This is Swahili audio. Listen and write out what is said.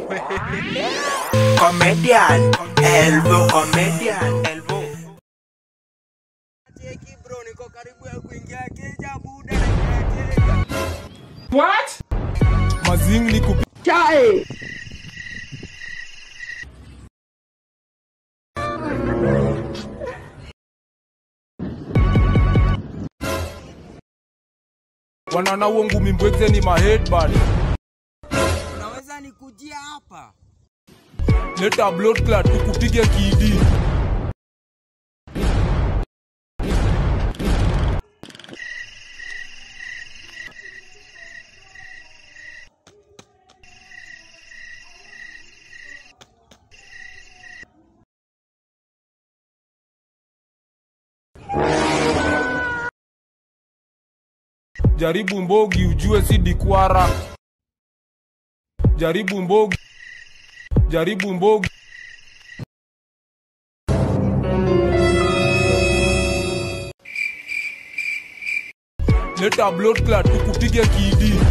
Comedian, Elvo Comedian, Elvo. Cheki bro, niko karibu ya kuingia keja buda na keja. mazing ni kupi wanana uo ngumi mbwekze ni maheadbad Unaweza nikujia hapa? leta blood clot tukupige kidi jaribu mbogi ujue si dikwara jaribu mbogi jaribu mbogi leta blood clot tukupige kidi